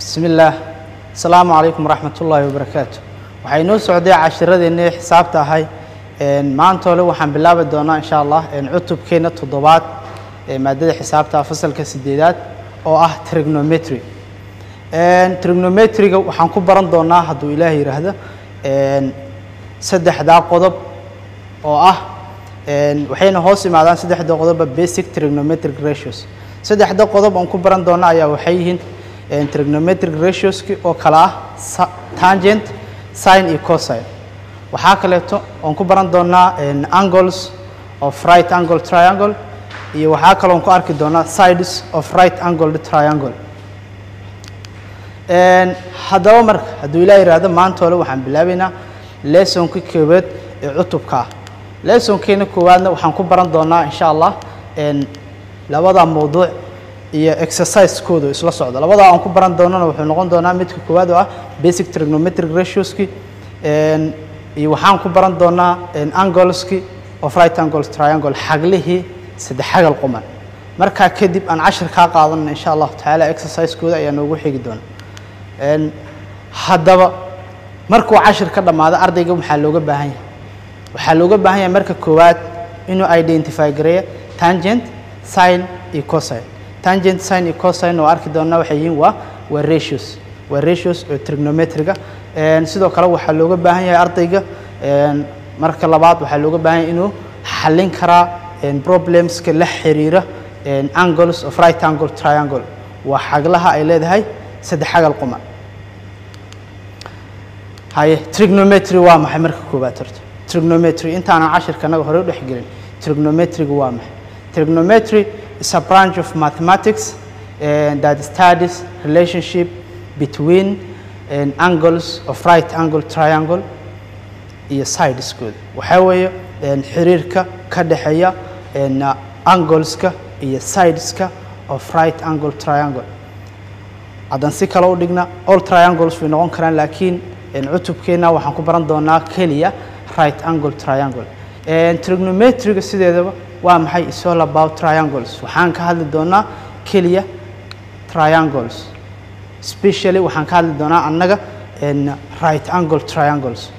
bismi illaah asalaamu calaykum waraxmat ullaahi wabarakaatu waxay inoo socday cashiradeenii xisaabta ahay maanta ole waxaan bilaabi doonaa insha allah cutubkeena toddobaad ee maadada xisaabta fasalka sideedaad oo ah trigonometry trigonometryga waxaan ku baran doonaa hadduu ilaah yidhaahdo saddexdaa qodob oo ah waxayna hoos imaadaan saddexda qodoba basic trigonometric ratios saddexda qodob aan ku baran doona ayaa waxay yihiin trigonometric ratioski oo kale ah tangent sin iyo cosine waxaa kaleeto oon ku baran doonaa angles of right angle triangle iyo waxaa kaloo on ku arki doonaa sides of right angled triangle haddaba marka hadduu ilaa yidhaahdo maanta hole waxaan bilaabaynaa lessonka koowaad ee cutubka ah lessonkeena koowaadna waxaan ku baran doonaa insha allah labada mawduuc iyo exercisekooda isla socda labadaa aan ku baran doonana wuxuu noqon doonaa midka koowaad oo ah basic trigonometric ratioski iyo waxaan ku baran doonaa angleski of right angle triangle xaglihii saddex xagal quman markaa kadib aan cashir kaa qaadanna insha allahu tacaala exercisekooda ayaa noogu xigi doona haddaba markuu cashir ka dhammaado ardayga waxaa looga baahan yahay waxaa looga baahan yahay marka koowaad inuu identify gareeyo tangent sin iyo cosine tangent sin iyo cosine oo arki doonaa waxay yihiin waa waa ratios waa ratios oo trigonometriga sidoo kale waxaa looga baahan yahay ardayga marka labaad waxaa looga baahan yahay inuu xallin karaa problemska la xiriira angles of right angle triangle waa xaglaha ay leedahay saddex xagal quman haye trigonometry waa maxay marka koowaad horta trigonometry intaanan cashirka anaga hore u dhex gelin trigonometriga waa maxay trigonometry is a branch of mathematics uh, that studies relationship between uh, angles of right angle triangle iyo sideskooda waxaa weeye xiriirka ka dhexeeya angleska iyo sideska of right angle triangle haddaan si kale u dhigna all triangles way noqon karaan laakiin cutubkeenna waxaan ku baran doonaa keliya right angle triangle trigonometriga sideedaba waa maxay is all about triangles waxaan ka hadli doonaa keliya triangles specially waxaan ka hadli doonaa annaga right angle triangles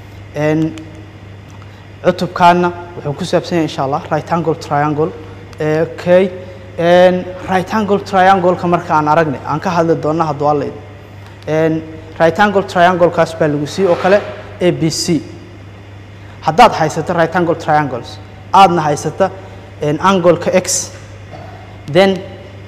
cutubkaana wuxuu ku saabsan yahay insha allah right angle triangle okay right angle triangle-ka marka aan aragnay aan ka hadli doona hadduu alla idin right angle triangle-kaas baa lagu siiyey oo kale a b c haddaad haysato right angle triangles aadna haysata angleka x then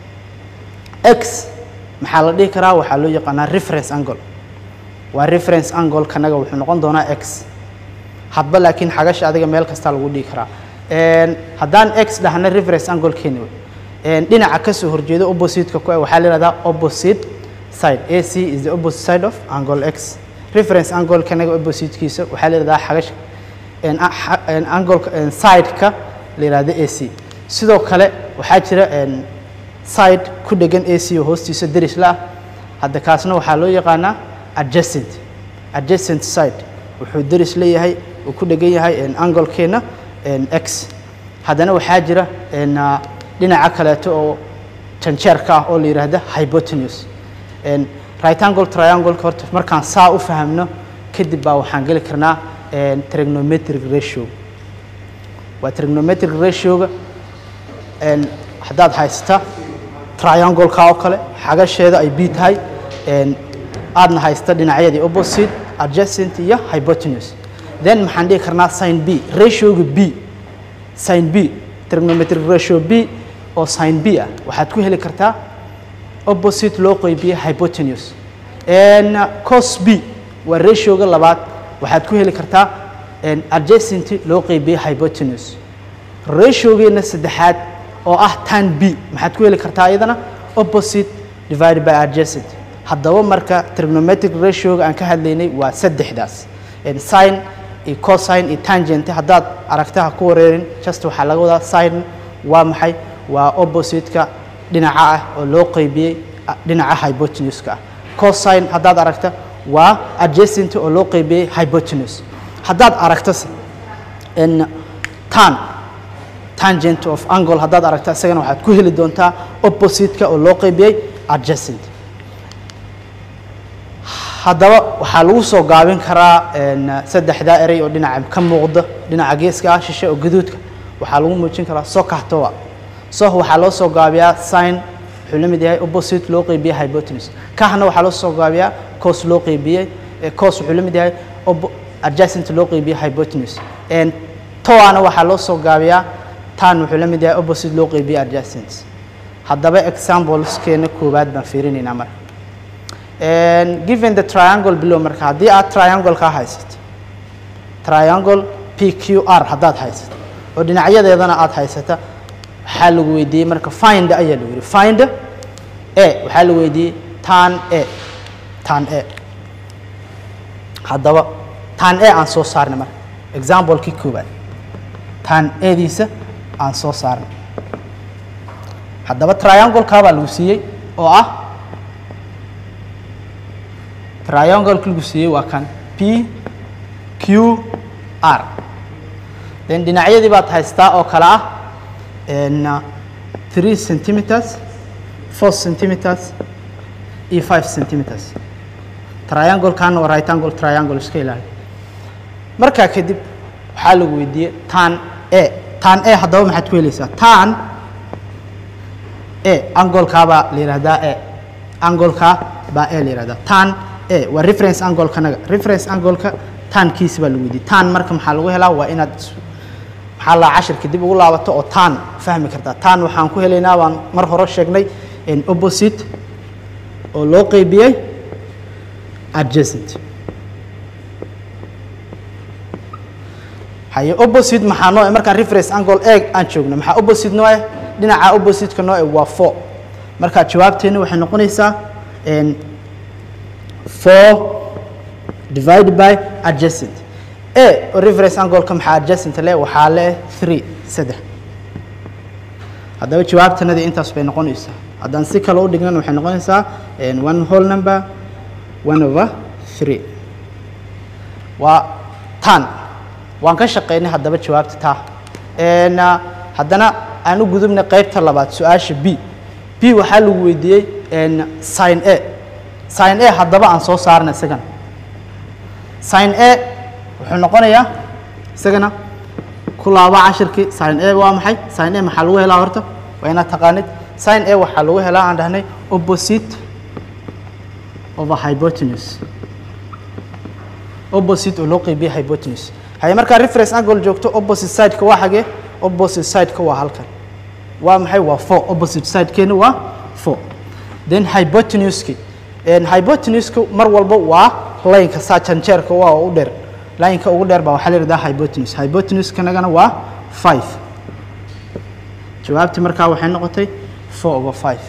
x maxaa la dhihi karaa waxaa loo yaqaanaa reference angle waa reference angle kanaga wuxuu noqon doonaa x hadba laakiin xagasha adiga meel kastaa lagu dhihi karaa haddaan x dhahna reference angle keeni wey dhinaca kasoo horjeeda opposite-ka ku waxaa la yihahdaa opposite side ac is the opposite side of angle x reference angle kanaga opposite-kiisa waxaa la yihahdaa xagasha angleka side-ka la yihahdo ac sidoo kale waxaa jira side ku dhegan ac oo hoostiisa deris la ah hadda kaasna waxaa loo yaqaanaa adjacent adjacent side wuxuu deris leeyahay uu ku dhegan yahay anglekeena x haddana waxaa jira dhinaca kaleeto oo janjeerka ah oo la yidhaahda hypotenuse right angle triangle-ka horta markaan saa u fahamno kadib baa waxaan geli karnaa trigonometric ratio waa trigonometric ratioga haddaad haysata triangle-ka oo kale xagasheeda ay b tahay aadna haysta dhinacyadii opposite adjacent iyo hypotenuse then maxaan dhihi karnaa sin b ratioga b sin b trigonometric ratio b oo sin b ah waxaad ku heli kartaa opposite loo qeybiye hypotenuse cos b waa ratioga labaad waxaad ku heli kartaa adjacent loo qeybiye hypotenuse ratiogeena saddexaad oo ah tan b maxaad ku heli kartaa iyadana opposite divided by adjacent haddaba marka trigonometric ratioga aan ka hadlaynay waa saddexdaas sin iyo cosine iyo tangent haddaad aragtaha ku wareerin just waxaa laga wadaa sin waa maxay waa opposite-ka dhinaca ah oo loo qeybiyey dhinaca hypotenuse-ka ah cosine haddaad aragta waa adjacent oo loo qeybiyey hypotenuse haddaad aragtase tan tangent of angle haddaad aragta isagana waxaad ku heli doontaa opposite-ka oo loo qeybiyey adjacent haddaba waxaa lagu soo gaabin karaa saddexdaa erey oo dhinaca ka muuqda dhinaca geeska ah shishe oo gaduudka waxaa lagu muujin karaa sokahtoa soh waxaa loo soo gaabiyaa sign wuxuu la mid yahay opposite loo qeybiyey hypotenuse kahna waxaa loo soo gaabiyaa cos loo qeybiyey cos wuxuu la mid yahay adjacent loo qeybiyey hypotenuse toana waxaa loo soo gaabiyaa tan wuxuu la mid yahay opposite loo qeybiyey adjacent haddaba exampleskeena koowaad baan fiirinaynaa marka given the triangle below marka haddii aad triangle kaa haysato triangle p q r haddaad haysato oo dhinacyadeedana aad haysata waxaa lagu weydiiyey marka find ayaa lagu yidhi find a waxaa la weydiiyey tan a tan a haddaba tan a aan soo saarnay marka examplekii koowaad tan ediisa aan soo saarnay haddaba triangle-kaa baa lagu siiyey oo ah triangle-ka lagu siiyey waa kan p q r then dhinacyadii baad haystaa oo kale ah three centimeters four centimeters iyo five centimeters triangle-kaana waa right angle triangle iska ilaali markaa kadib waxaa lagu weydiiyey tan a tan a haddaba maxaad ku helaysaa tan a angolkaa baa la yihahdaa a angolkaa baa a la yihahdaa tan a waa reference angolkanaga reference angolka tankiisi baa lagu weydiiyey tan marka maxaa lagu helaa waa inaad maxaa la cashirka dib ugu laabato oo tan fahmi kartaa tan waxaan ku helaynaa baan mar hore sheegnay opposite oo loo qeybiyey adjacent haye opposite maxaa noo markaan reference angle eeg aan joogno maxaa opposite noo eh dhinaca opposite-ka noo eh waa four marka jawaabteena waxay noqonaysaa four divided by adjacent a oo reference angle-ka maxaa adjacent le waxaa le three saddex haddaba jawaabtanadii intaas bay noqonaysaa haddaan si kale u dhignan waxay noqonaysaa one whole number one over three waa tan waan ka shaqaynay haddaba jawaabta taa haddana aan u gudubnay qaybta labaad su-aasha b b waxaa lagu weydiiyey sin a sin a haddaba aan soo saarna isagana sin a wuxuu noqonayaa isagana ku laaba cashirkii sin a waa maxay sin a maxaa lagu helaa horta waa inaad taqaanid sin a waxaa lagu helaa aan dhahnay opposite of a hypotenuse opposite oo loo qeybiyey hypotenuse haye markaa reference angle joogto opposite sideka waa xagee opposite sideka waa halkan waa maxay waa four opposite sidekeena waa four then hypotenuski hypotenuska mar walba waa lineka saa janjeerka waa u dheer lineka ugu dheer baa waxaa la yidhahdaa hypotenuse hypotenuskanagana waa five jawaabtii markaa waxay noqotay four over five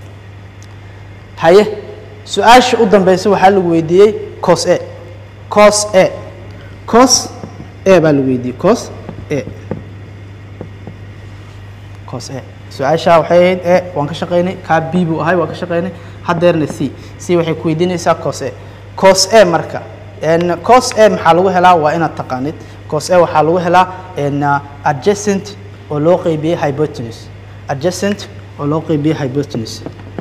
haye su-aasha u dambeysa waxaa lagu weydiiyey cos a cos a cos a baa lagu weydiiyey cos a cos a su-aashaa waxay ahayd e waan ka shaqaynay kaa b buu ahay waan ka shaqaynay haddeerna c c waxay ku weydiinaysaa cos a cos a marka cos a maxaa lagu helaa waa inaad taqaanid cos a waxaa lagu helaa adjacent oo loo qeybiyey hypotenuse adjacent oo loo qeybiyey hypotenuse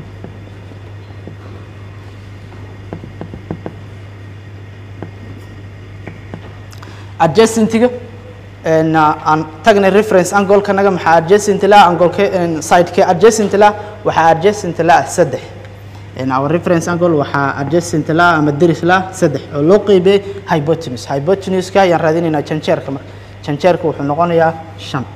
adjacentiga aan tagnay reference angolkanaga maxaa adjacent la angolke sideke adjacent la waxaa adjacent la saddex our reference angle waxaa adjacent la ama deris la saddex oo loo qeybiyey hypotenuse hypotenuska ayaan raadinaynaa janjeerka marka janjeerka wuxuu noqonayaa shan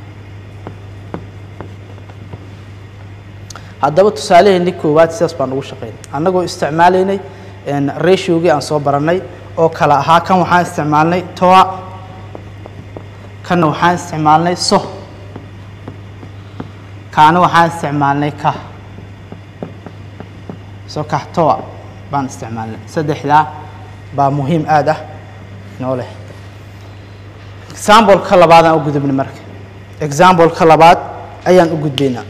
haddaba tusaalaheennii koowaad sidaas baan ugu shaqaynay annagoo isticmaalaynay ratiogii aan soo baranay oo kale ahaa kan waxaan isticmaalnay toa kanna waxaan isticmaalnay so kaana waxaan isticmaalnay ka so kah toa baan isticmaalnay saddexdaa baa muhiim aad ah noo leh example-ka labaadaan u gudubnay marka example-ka labaad ayaan u gudbaynaa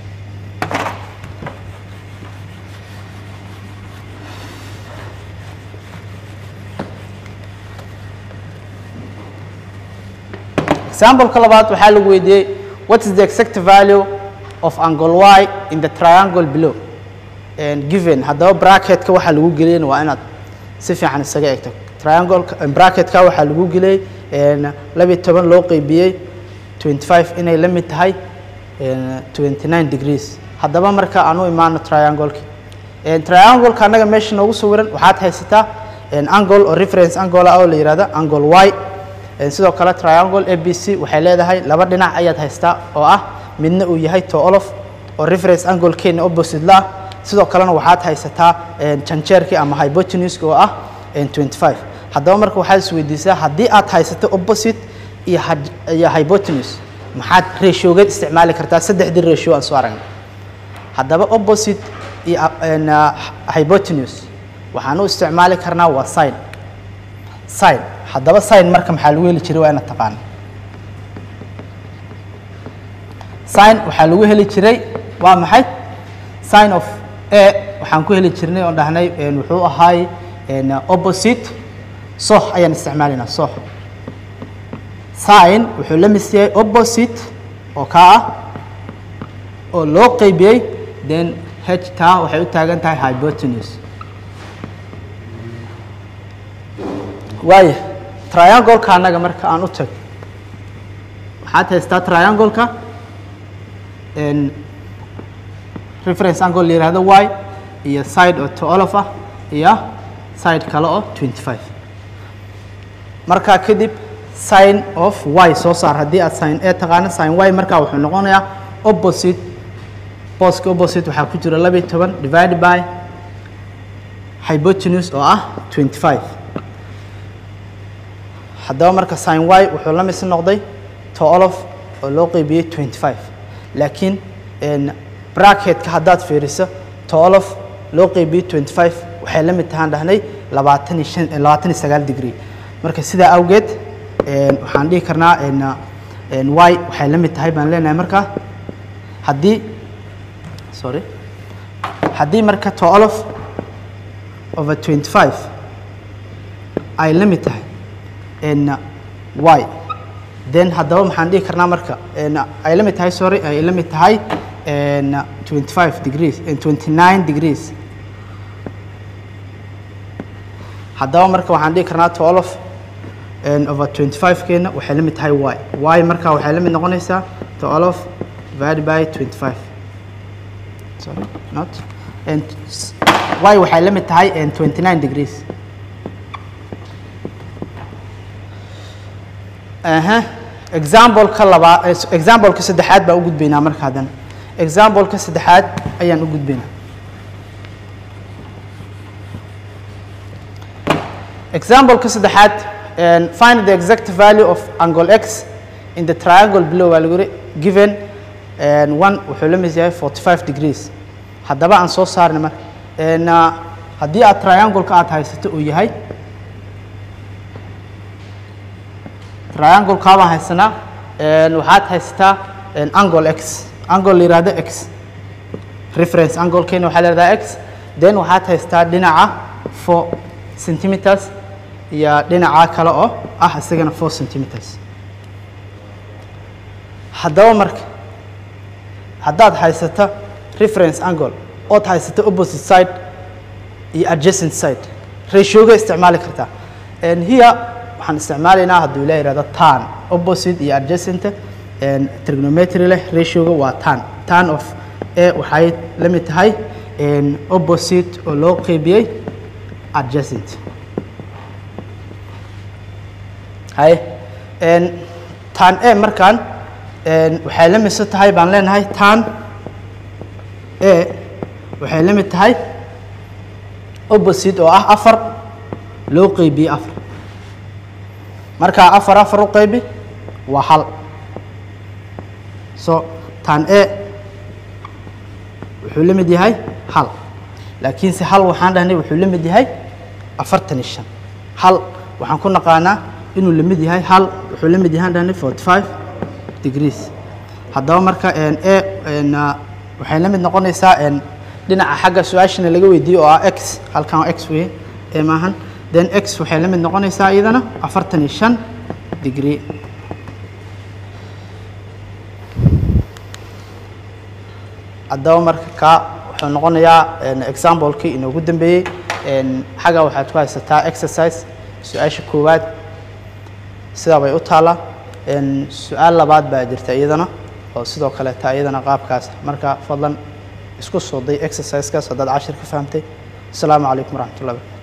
example-ka labaad waxaa lagu weydiiyey what is the exact value of angle y in the triangle below and given haddaba bracketka waxaa lagu geliyana waa inaad si fiican isaga egto triangle bracketka waxaa lagu geliyey labiyo toban loo qeybiyey 25 inay la mid tahay 29 degrees haddaba marka aan u imaano triangle-ki triangle-ka annaga meesha noogu sawiran waxaad haysataa angle oo reference angle ah oo la yihahdo angle y sidoo kale triangle a b c waxay leedahay laba dhinac ayaad haystaa oo ah midna uu yahay to olof oo reference angle keena opposite la ah sidoo kalena waxaad haysataa janjeerkii ama hypotenuse oo ah 25 haddaba marka waxaad isweydiisaa haddii aad haysato opposite iyo iyo hypotenuse maxaad ratiogeed isticmaali kartaa saddexdii ratio aan soo aragnay haddaba opposite iyo hypotenuse waxaan u isticmaali karnaa waa sin sin haddaba sin marka maxaa lagu heli jiray waa ina taqaana sin waxaa lagu heli jiray waa maxay sin of a waxaan ku heli jirnay oon dhahnay wuxuu ahaay opposite soh ayaan isticmaalaynaa soh sin wuxuu la mis yahay opposite oo kaa ah oo loo qeybiyey then h taa waxay u taagan tahay hypotenuse waaya triangle-ka annaga marka aan u tag waxaad haystaa triangle-ka reference angle la yihahdo y iyo side oo to olof ah iyo side kale oo 25 markaa kadib sin of y soo saar haddii aad sin a taqaano sin y markaa wuxuu noqonayaa opposite booska opposite waxaa ku jira labiyo toban divided by hypotenuse oo ah 25 haddaba marka sin y wuxuu la mis noqday to olof oo loo qeybiyey 25 laakiin bracketka haddaad fiiriso to olof loo qeybiyey 25 waxay la mid tahaan dhahnay labaatan iyo shan labaatan iyo sagaal degree marka sidaa awgeed waxaan dhihi karnaa y waxay la mid tahay baan leenahay marka haddii sorry haddii marka to olof over 25 ay la mid tahay y then haddaba maxaan dhihi karnaa marka ay la mid tahay sorry ay la mid tahay 25 degrees 29 degrees haddaba marka waxaan dhihi karnaa to olof over 25 keena waxay la mid tahay y y marka waxay la mid noqonaysaa to olof divided by 25 sorry not and y waxay la mid tahay 29 degrees aha example-ka labaa example-ka saddexaad baa u gudbaynaa marka haddana example-ka saddexaad ayaan u gudbaynaa example-ka saddexaad find the exact value of angle x in the triangle below waa lagu given one wuxuu la mid yahay 45 degrees haddaba aan soo saarnay marka haddii aad triangle-ka aad haysato uu yahay triangle kaabaan haysanaa waxaad haysataa angle x angle la yihahdo x reference angle keena waxaa la yihahdaa x then waxaad haysataa dhinaca four centimeters iyo dhinaca kale oo ah isagana four centimeters haddaba marka haddaad haysato reference angle ood haysato opposite side iyo adjacent side ratioga isticmaali kartaa here waxaan isticmaalaynaa hadduu ila yihahdo tan opposite iyo adjacent trigonometry leh ratioga waa tan tan of a waxay la mid tahay opposite oo loo qeybiyey adjacent hay tan a markaan waxay la midso tahay baan leenahay tan a waxay la mid tahay opposite oo ah afar loo qeybiyey afar markaa afar afar u qaybi waa hal so tan a wuxuu la mid yahay hal laakiinse hal waxaan dhahnay wuxuu la mid yahay afartan iyo shan hal waxaan ku naqaanaa inuu la mid yahay hal wuxuu la mid yahaan dhahnay forty five degrees haddaba marka a waxay la mid noqonaysaa dhinaca xagga su-aashana laga weydiiyo oo ah x halkan waa x weye e maahan then x waxay la mid noqonaysaa iyadana afartan iyo shan degree haddaba marka kaa wuxuu noqonayaa example-kii inoogu dambeeyey een, xagga waxaad ku haysataa exercise su-aasha koowaad sidaa bay u taallaa een, su-aal labaad baa jirta iyadana oo sidoo kale taa iyadana qaabkaas marka fadlan isku soo day exercisekaas haddaad cashir ka fahamtay asalaamu calaykum waraxmatullahi wabarakatu